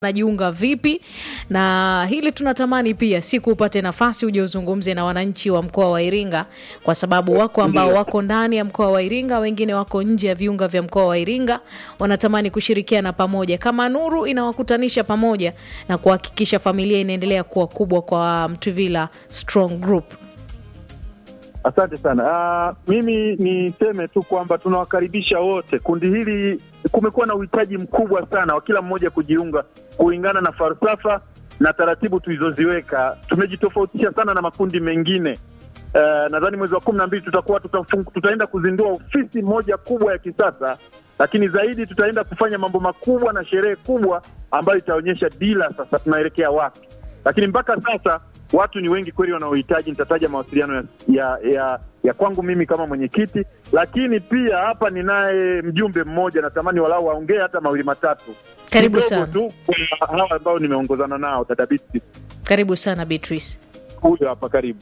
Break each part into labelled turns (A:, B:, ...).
A: najiunga vipi na hili tunatamani pia siku upate nafasi uje uzungumze na wananchi wa mkoa wa Iringa, kwa sababu wako ambao wako ndani ya mkoa wa Iringa, wengine wako nje ya viunga vya mkoa wa Iringa, wanatamani kushirikiana pamoja kama Nuru inawakutanisha pamoja na kuhakikisha familia inaendelea kuwa kubwa kwa Mtwivila Strong Group.
B: Asante sana. Uh, mimi niseme tu kwamba tunawakaribisha wote. Kundi hili kumekuwa na uhitaji mkubwa sana wa kila mmoja kujiunga kulingana na falsafa na taratibu tulizoziweka. Tumejitofautisha sana na makundi mengine. Uh, nadhani mwezi wa kumi na mbili tutakuwa tutafung, tutaenda kuzindua ofisi moja kubwa ya kisasa, lakini zaidi tutaenda kufanya mambo makubwa na sherehe kubwa ambayo itaonyesha dila sasa tunaelekea wapi, lakini mpaka sasa watu ni wengi kweli wanaohitaji. Nitataja mawasiliano ya, ya, ya, ya kwangu mimi kama mwenyekiti, lakini pia hapa ninaye mjumbe mmoja, natamani walau waongee hata mawili matatu.
A: Karibu
B: Kidogo
A: sana.
B: tu kwa hawa ambao nimeongozana nao, dada Biti
A: Karibu sana Beatrice.
B: huyo hapa, karibu.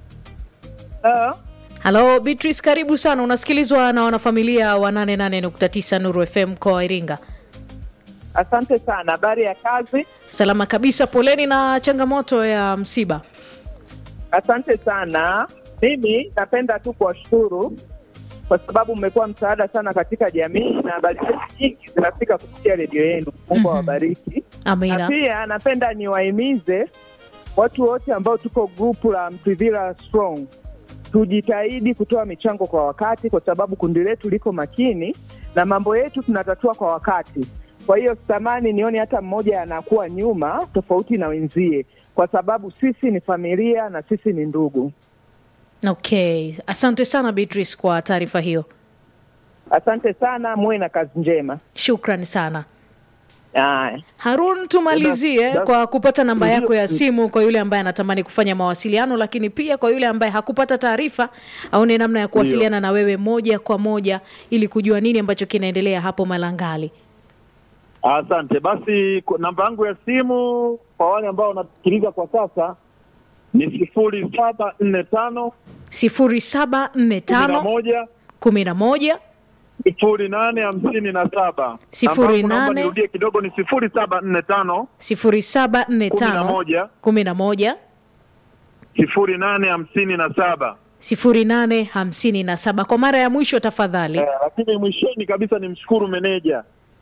A: Halo Beatrice, karibu sana. Unasikilizwa na wanafamilia wa 88.9 Nuru FM mkoa wa Iringa.
C: Asante sana. Habari ya kazi?
A: Salama kabisa, poleni na changamoto ya msiba.
C: Asante sana. Mimi napenda tu kuwashukuru kwa sababu mmekuwa msaada sana katika jamii na habari zetu nyingi zinafika kupitia redio yenu. Mungu
A: Mhm.
C: awabariki. Na
A: Amina.
C: pia napenda niwahimize watu wote ambao tuko grupu la Mtwivila Strong tujitahidi kutoa michango kwa wakati, kwa sababu kundi letu liko makini na mambo yetu tunatatua kwa wakati. Kwa hiyo sitamani nione hata mmoja anakuwa nyuma tofauti na wenzie, kwa sababu sisi ni familia na sisi ni ndugu.
A: Okay, asante sana Beatrice kwa taarifa hiyo,
C: Asante sana, muwe na kazi njema.
A: shukrani sana.
C: Aya.
A: Harun, tumalizie
B: Das-
A: kwa kupata namba
B: Ndio.
A: yako ya simu kwa yule ambaye anatamani kufanya mawasiliano, lakini pia kwa yule ambaye hakupata taarifa aone namna ya kuwasiliana na wewe moja kwa moja ili kujua nini ambacho kinaendelea hapo Malangali.
B: Asante basi, ku- namba yangu ya simu kwa wale ambao wanasikiliza kwa sasa ni sifuri saba nne tano
A: sifuri saba nne
B: kumi na
A: tano
B: moja
A: kumi na moja
B: sifuri nane hamsini na saba.
A: Sifuri
B: Namba yangu naomba
A: nane.
B: nirudie kidogo, ni sifuri saba nne tano
A: sifuri saba nne
B: kumi na
A: tano
B: moja
A: kumi na moja
B: sifuri nane hamsini na saba.
A: sifuri nane hamsini na saba. Kwa mara ya mwisho tafadhali.
B: Eh, lakini mwishoni kabisa ni mshukuru meneja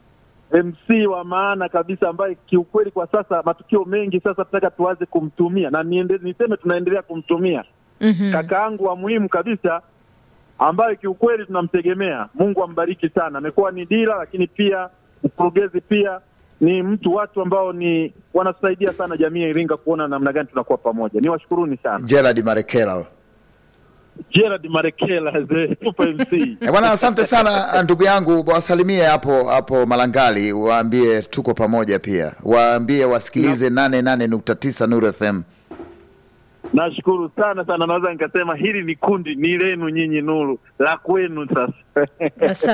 B: MC wa maana kabisa ambaye kiukweli kwa sasa matukio mengi sasa tunataka tuanze kumtumia na niende, niseme tunaendelea kumtumia
A: Mhm.
B: kakaangu wa muhimu kabisa ambaye kiukweli tunamtegemea. Mungu ambariki sana, amekuwa ni dira, lakini pia mkurugenzi, pia ni mtu, watu ambao ni wanatusaidia sana jamii ya Iringa kuona namna gani tunakuwa pamoja. Ni washukuruni sana
D: Gerard Marekela.
B: Gerard Marekela the Super MC.
D: Eh, Bwana, asante sana ndugu yangu, wasalimie hapo hapo Malangali, waambie tuko pamoja, pia waambie wasikilize 88.9 Nuru FM.
B: Nashukuru sana sana, naweza nikasema hili ni kundi ni lenu nyinyi, Nuru la kwenu sasa.
A: Asante.